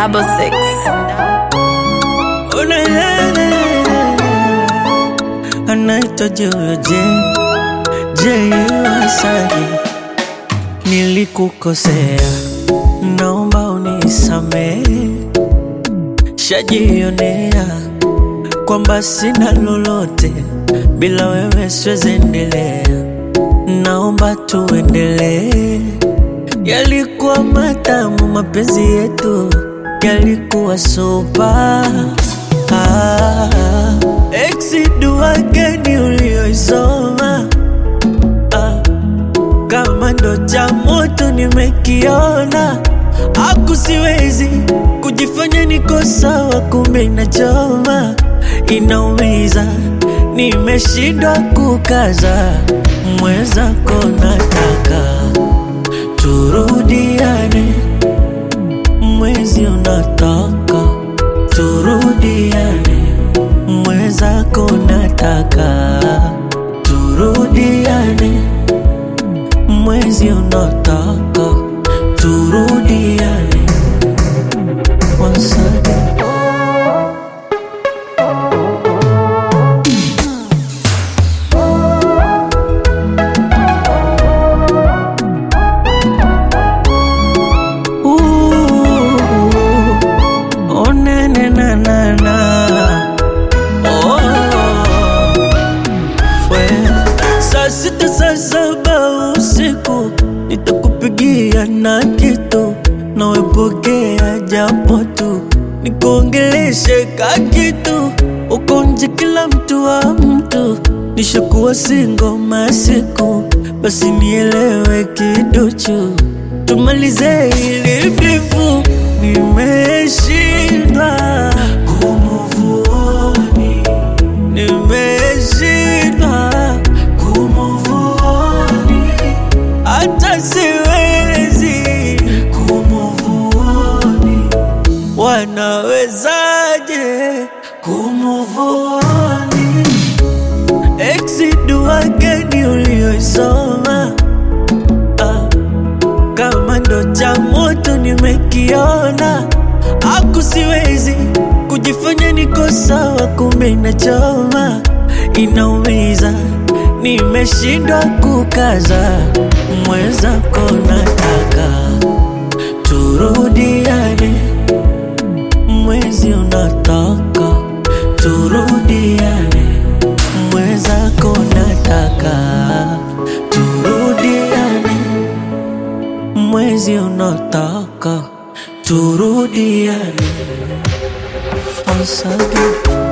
double six. Oh, na, na, na, na. anaitwa Joyo J J Wasani, nilikukosea, naomba unisamehe, shajionea kwamba sina lolote bila wewe, siwezi endelea, naomba tuendelee. Yalikuwa matamu mapenzi yetu, yalikuwa sopa ah, exi dua gani ulioisoma ah, kama ndo cha moto nimekiona, aku siwezi kujifanya niko sawa, kumbe inachoma, inaumiza, nimeshindwa kukaza, mwenzako nataka turudiane, mwezi unataka turudiane, mwenzako nataka turudiane, mwezi unataka turudiane. Once again. Ooh, oh, na, na, na, na, na. Oh, we. Saa sita saa saba usiku nitakupigia na kitu nawepokea japo tu nikuongeleshe ka kitu uko nje kila mtu wa mtu nishakuwa singo masiku basi nielewe kiduchu tumalize ili bifu nimeshindwa kumuvuoni nimeshindwa kumuvuoni hata siwezi kumuvuoni wanawezaje kumuvuoni exi dua gani ulioisoma ah, kama ndo cha moto nimekiona, aku siwezi kujifanya niko sawa, kumbe inachoma, inaumiza, nimeshindwa kukaza, mwenzako nataka turudiane, mwezi unataka turudiane, mwenzako nataka turudiane mwezi unataka turudiane once again.